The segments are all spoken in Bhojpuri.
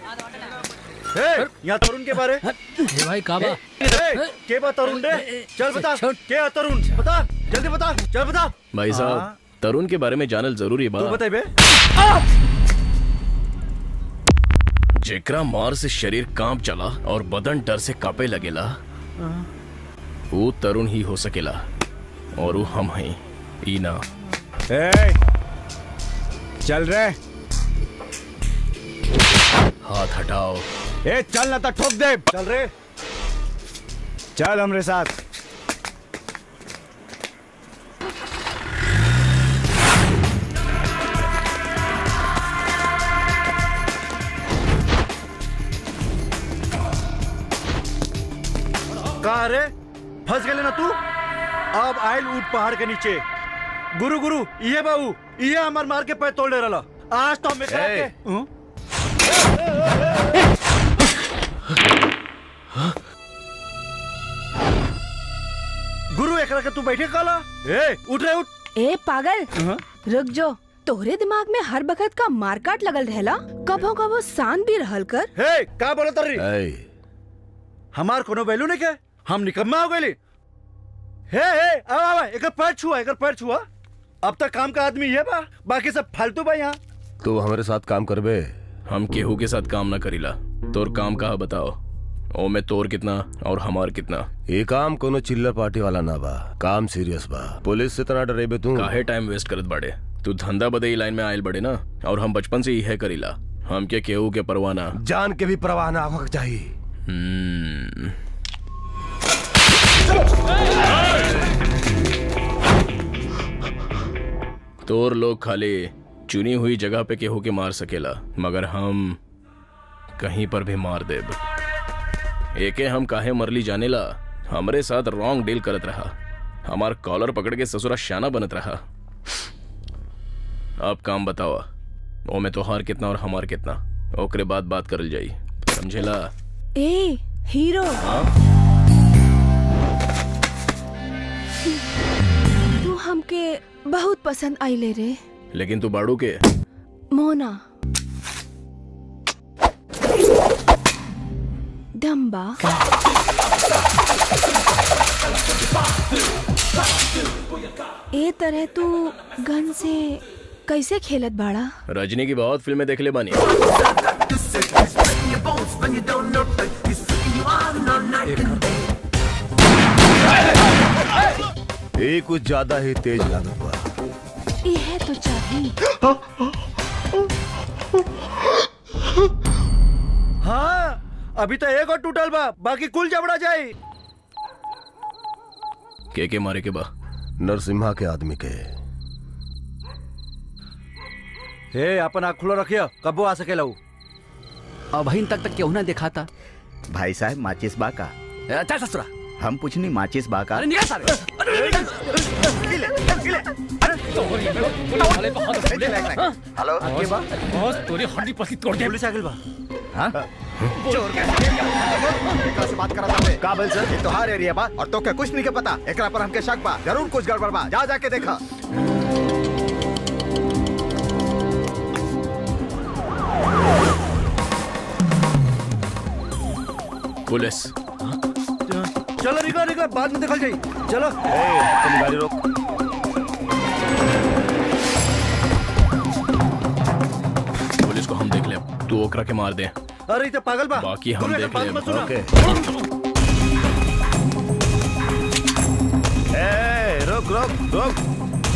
ए, यहाँ तरुण के बारे ए भाई काबा ए, के बा तरुण रे चल बता छोड़। के है तरुण बता जल्दी बता चल बता भाई हाँ। साहब तरुण के बारे में जानल जरूरी बा तू बताइबे जेकरा मार से शरीर कांप चला और बदन डर से कांपे लगेला वो तरुण ही हो सकेला और वो हम हैं ई ना ए, चल रे हाथ हटाओ ए चल ना तो ठोक दे चल रे चल हमरे साथ कहा रे फंस गए ना तू अब आयल ऊट पहाड़ के नीचे गुरु गुरु ये बाबू ये हमार मार के पैर तोड़ ले रहा आज तो हमें करा ए। के हं? गुरु एकरा के तू बैठे काला ए उठ रे उठ ए पागल हं? रुक जो तोहरे दिमाग में हर बखत का मारकाट लगल रहेला कभो कभो शांत भी रहल कर हे का बोला तरी ऐ, हमार कोनो वैल्यू नहीं के हम निकम्मा हो गए हे हे अब अब एकर पैर छुआ एकर पैर छुआ अब तक काम का आदमी ये बा बाकी सब फालतू बा यहाँ तू हमारे साथ काम करबे हम केहू के साथ काम ना करीला तोर काम कहा बताओ ओ में तोर कितना और हमार कितना ये काम कोनो चिल्लर पार्टी वाला ना बा काम सीरियस बा पुलिस से तना डरेबे तू काहे टाइम वेस्ट करत बाड़े तू धंधा बदे लाइन में आयल बड़े ना और हम बचपन से यह करीला हम के केहू के परवाना जान के भी परवाह ना होगा चाहिए हम्म तोर लोग खाली चुनी हुई जगह पे केहू के मार सकेला मगर हम कहीं पर भी मार देब एके हम काहे मरली जानेला हमरे साथ रॉन्ग डील करत रहा हमार कॉलर पकड़ के ससुरा शाना बनत रहा अब काम बतावा ओ में तोहार कितना और हमार कितना ओकरे बाद बात करल जाई समझेला ए हीरो हाँ तू हमके बहुत पसंद आइले रे लेकिन तू बाड़ू के मोना डम्बा ए तरह तू गन से कैसे खेलत बाड़ा रजनी की बहुत फिल्में देख ले बानी ये कुछ ज्यादा ही तेज लागत बा यह तो चाहिए हाँ अभी तो एक और टूटल बा बाकी कुल जबड़ा जाई के के मारे के बा नरसिम्हा के आदमी के हे अपन आँख खुला रखियो कबो आ सकेला उ अब अहिन तक तक केहू ना देखा था भाई साहब माचिस बा का चल ससुरा हम पूछनी माचिस बा का अरे निकल सारे हेलो आगे बा बस तोरी हड्डी पसली तोड़ दे पुलिस आ गइल बा चोर के एकरा से बात करा था का बोल सर ये तोहार एरिया बा और तोके कुछ नहीं के पता एकरा पर हमके शक बा जरूर कुछ गड़बड़ बा जा जाके देखा पुलिस चलो निकल निकल बाद में देखल जाई चलो ए, तुम गाड़ी रोक पुलिस को हम देख ले तू ओकरा के मार दे अरे इते पागल बा बाकी हम बोले, देख बात लेब, मत सुना। ओके ए, रोक रोक रोक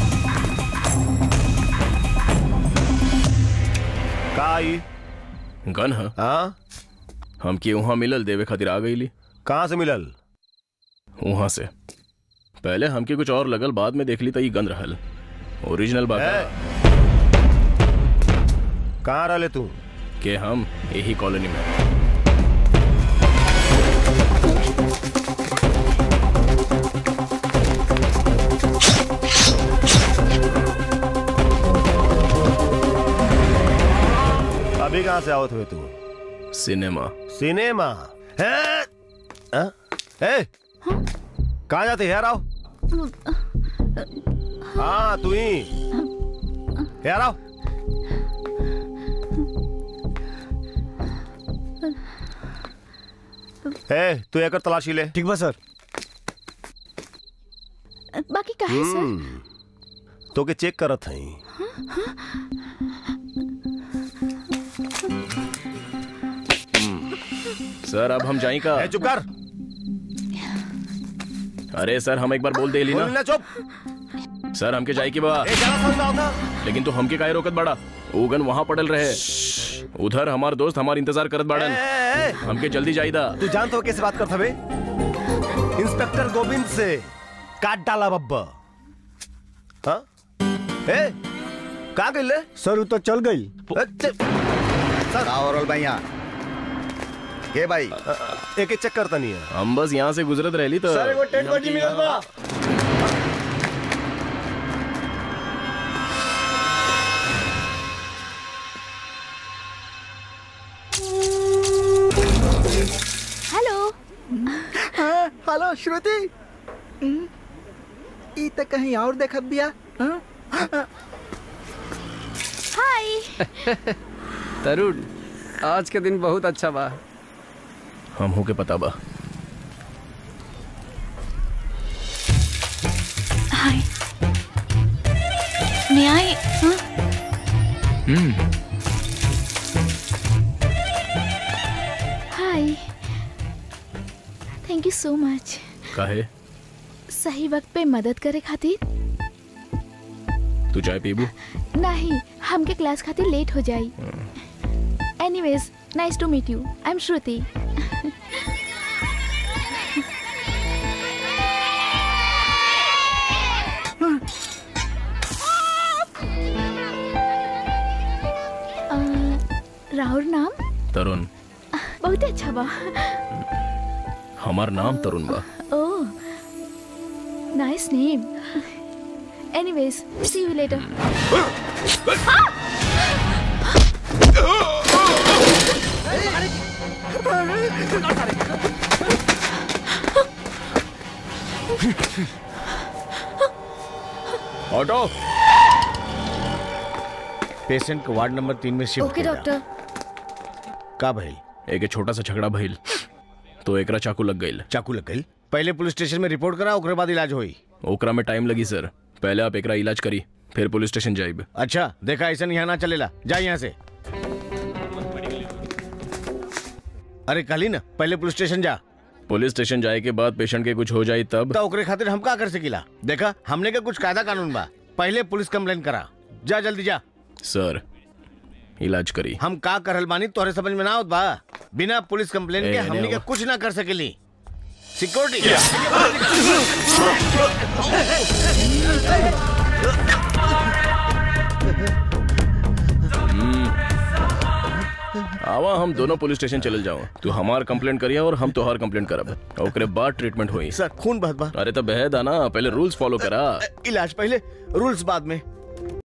का आई गन है हाँ हम के वहां मिलल देवे खातिर आ गईली कहाँ से मिलल वहां से पहले हमके कुछ और लगल बाद में देख ली तो ये गन रहल ओरिजिनल बात ए। कहाँ रहले तू के हम यही कॉलोनी में अभी कहाँ से आवत हुए तू सिनेमा सिनेमा है हाँ? ए कहाँ जाते यार आओ हाँ तू ही यार आओ ए तू एकर तलाशी ले ठीक बा सर बाकी काहे सर हम्म, तो के चेक करत हई सर अब हम जाई का ए चुप कर अरे सर हम एक बार बोल दे ली बोल ना ना चुप सर हमके जाई की बा ए जरा समझ में आवता लेकिन तू हमके काहे रोकत बड़ा उगन वहां पड़ल रहे उधर हमार दोस्त हमार इंतजार करत ए, बाड़न ए, ए, हमके जल्दी जाईदा तू जानत हो कैसे बात करत हवे इंस्पेक्टर गोविंद से काट डाला बब्बा हाँ ए का गइले सर वो तो चल गई ए, च- का हो रहल बा यहाँ के भाई एक एक चेक करता नहीं है हम बस यहाँ से गुजरत रहली तो सर एगो टेंट बजी मिलल बा हेलो हेलो श्रुति हम्म, ई त कहीं और देखत बिया हाँ? हाय तरुण आज के दिन बहुत अच्छा बा हम हो के पता बा हाय मैं आई हाँ? Hi thank you so much काहे सही वक्त पे मदद करे खातिर तू चाय पीबू नहीं हमके क्लास खातिर लेट हो जाई anyways nice to meet you I am Shruti uh, Rahul नाम तरुण बहुत अच्छा बा हमार नाम तरुण बा oh nice name anyways see you later auto patient को वार्ड नंबर तीन में शिफ्ट ओके डॉक्टर का भइल एक छोटा सा झगड़ा भइल तो एकरा चाकू लग गईल चाकू लग गई पहले पुलिस स्टेशन में रिपोर्ट करा ओकरे बाद इलाज होई ओकरा में टाइम लगी सर पहले आप एकरा इलाज करी फिर पुलिस स्टेशन जाइब अच्छा देखा ऐसा यहाँ ना चलेला जा यहाँ से अरे कल ना पहले पुलिस स्टेशन जा पुलिस स्टेशन जाए के बाद पेशेंट के कुछ हो जाए तब तो ओकरे खातिर हम का कर सकीला देखा हमने का कुछ कायदा कानून बा पहले पुलिस कंप्लेन करा जा जल्दी जा सर इलाज करी हम का करल बानी तोहरे समझ में ना आवत बा बिना पुलिस कंप्लेन ए, के अरे हमने का वो- कुछ ना कर सकेली सिक्योरिटी आवा हम दोनों पुलिस स्टेशन चले जाओ तू हमार कंप्लेंट करिया और हम तोहार कंप्लेंट करब ओकरे बाद ट्रीटमेंट होई सर खून बहत बा अरे तो बहद ना पहले रूल्स फॉलो करा इलाज पहले रूल्स बाद में